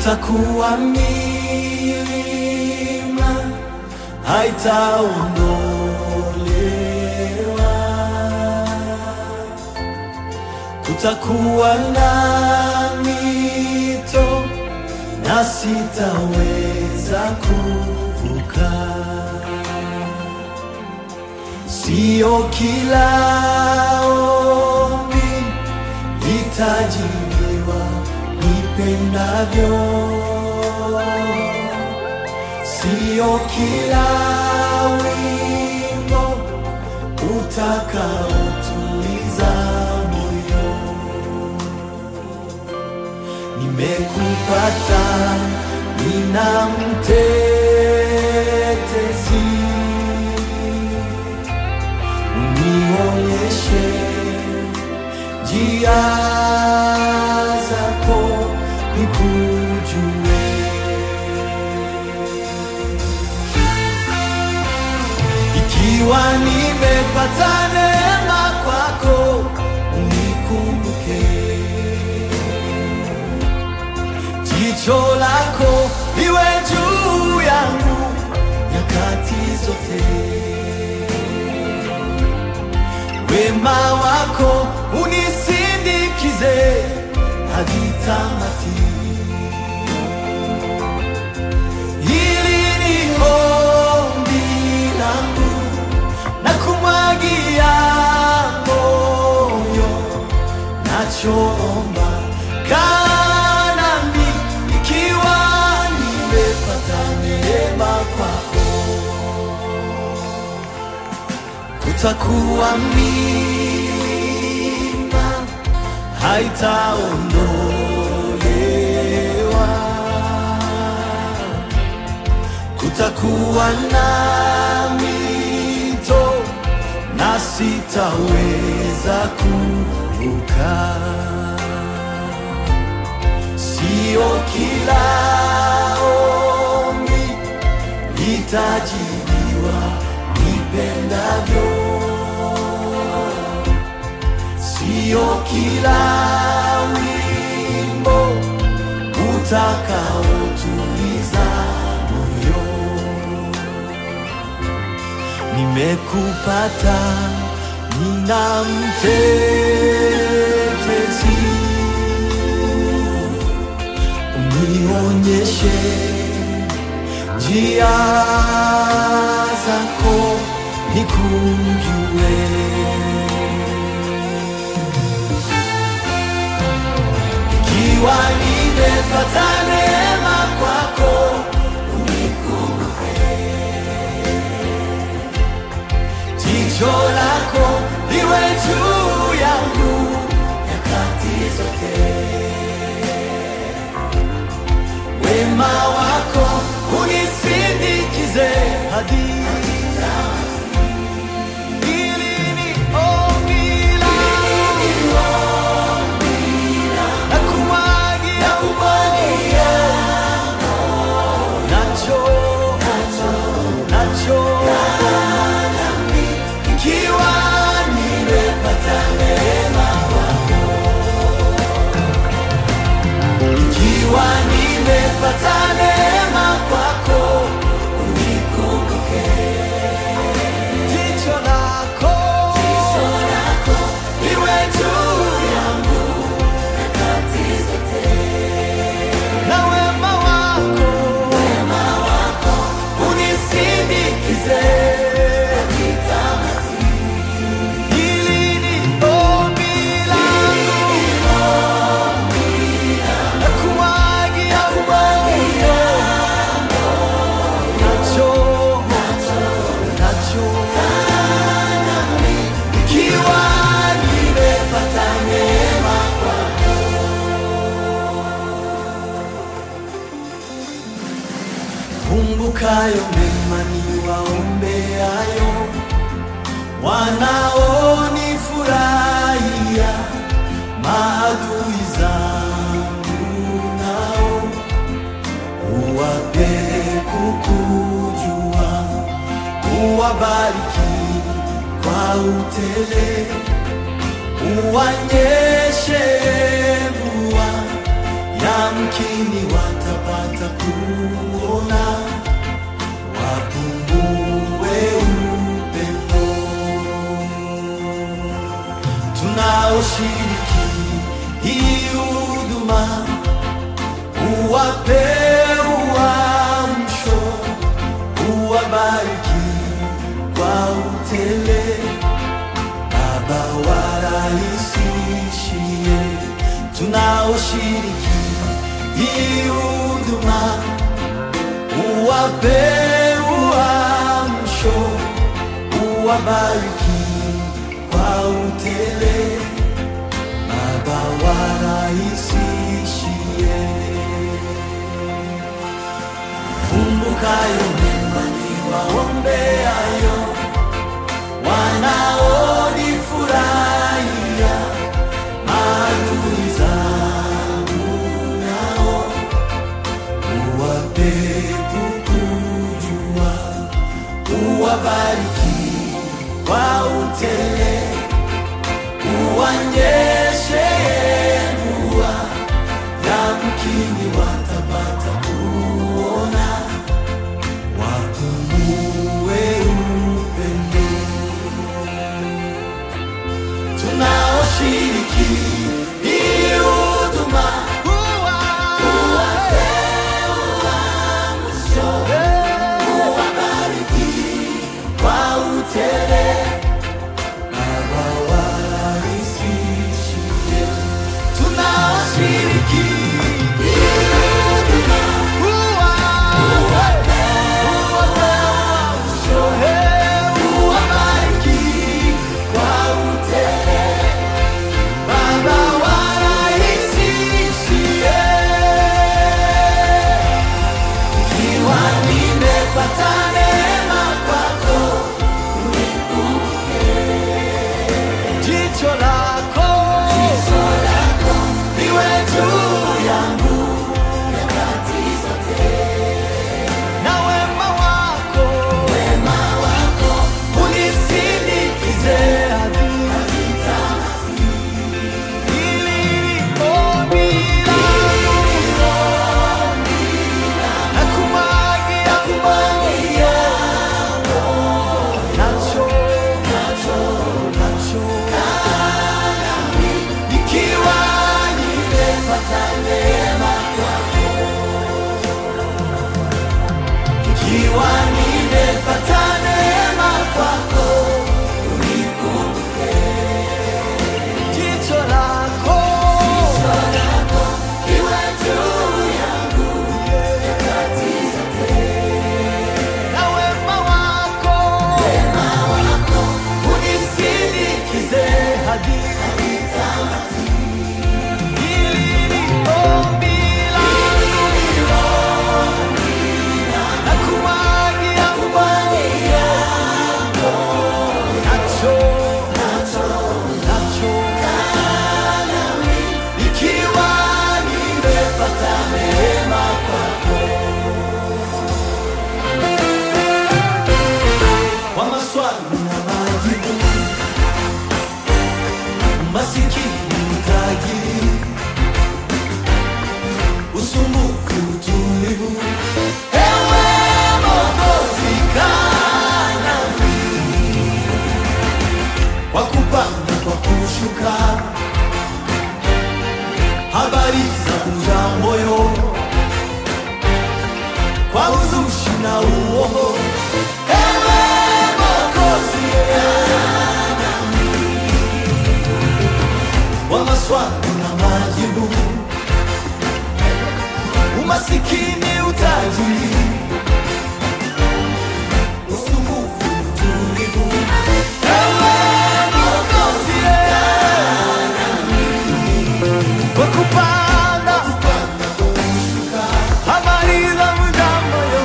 kutakuwa milima haitaondolewa, kutakuwa na mito na sitaweza kuvuka. Sio kila ombi litajibiwa nipendavyo, sio kila wimbo utakaotuliza moyo. Nimekupata, nina mtetezi unionyeshe njia zako nikujue. Ikiwa nimepata neema kwako, unikumbuke. Jicho lako liwe juu yangu nyakati zote wema wako unisindikize hadi tamati. Hili ni ombi langu na kumwagia moyo, nachoomba kaa nami, ikiwa nimepata neema kwako kutakuwa milima haitaondolewa, kutakuwa na mito na sitaweza kuvuka. Sio kila ombi litajibiwa nipendavyo, sio kila wimbo utakaotuliza moyo. Nimekupata, nina mtetezi, unionyeshe njia zako nikujue. Ikiwa nimepata neema kwako, unikumbuke. Jicho lako liwe juu yangu nyakati zote wema wako unisindikize hadi Hili ni ombi langu. Nakumwagia nacho nacho ikiwa nimepata neema kwako ikiwa nimepata neema kwako, unikumbuke. Jicho lako liwe juu yangu na wema wako unisindikize. Hili ni ombi langu nakumwagia moyo, nacho nacho, ikiwa nimepata neema kwako. Kumbukayo mema niwaombeayo, wanaonifurahia maadui zangu nao uwape kukujua, uwabariki kwa utele, uwanyeshe mvua ya yamkini watapata kuona, wapungue upendo tunaoshiriki hii huduma, uwape uamsho, uwabariki kwa utele, Baba warahisishie tunaoshiriki hii huduma, uwape uamsho, uwabariki kwa utele, Baba warahisishie. Kumbukayo mema niwaombeayo, wanaonifurahia, maadui zangu nao uwape kukujua, uwabariki kwa utele, uwanyeshe mvua, yamkini watapata kuona, wakumue upendo tunaoshiriki hii huduma, uwape uamsho, uwabariki kwa utele, Baba warahisishie. Tunaoshiriki hii huduma, uwape uamsho, uwabariki kwa utele, Baba warahisishie. Ikiwa nimepata neema kwako, jicho lako liwe juu yangu na wema wako unisindikize hadi hili ombi langu na kumwagia nacho nacho nacho ikiwa nimepata neema kwako, ikiwa nimepata neema kwako, unikumbuke jicho lako liwe juu yangu nyakati zote, na wema wako unisindikize hadi hili ni ombi langu na kumwagia nacho nacho ikiwa nimepata neema kwako kwa maswali na majibu, masikini utajiri, usumbufu, utulivu, ewe Mwokozi kaa nami, kwa kupanda, kwa kushuka, habari za kuja moyo, kwa uzushi na uongo, ewe Mwokozi wa maswali na majibu, umasikini, utajiri, usumbufu, utulivu, ewe Mwokozi kwa kupanda habari za mjambo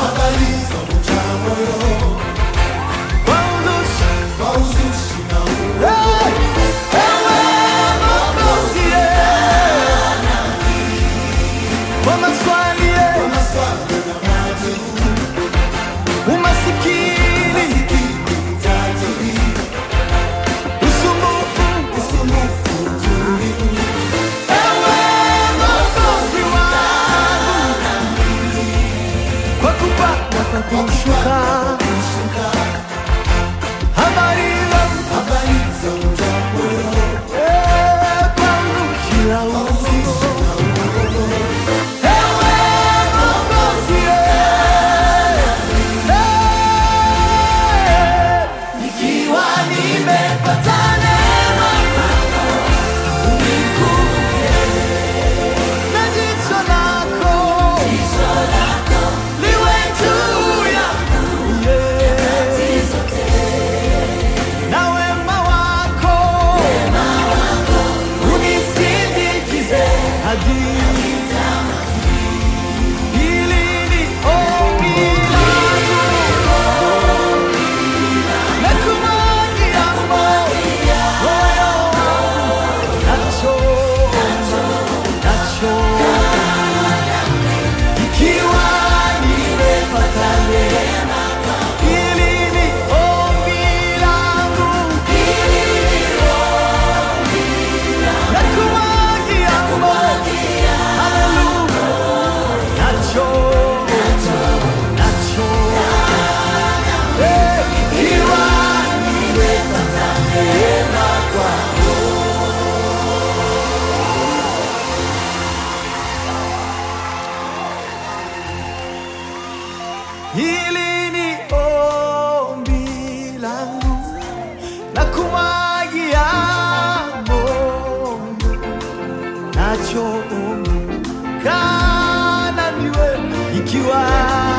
kwa uzushi Hey! Ewe Mwokozi, kwa maswali hadi hili ni ombi langu na kumwagia moyo wangu nacho nacho ikiwa nimepata neema hili ni ombi langu na kumwagia moyo haleluya nacho nacho Eh, ikiwa nimepata neema kwako Hili ni ombi langu na kumwagia moyo nacho ombi kana niwe ikiwa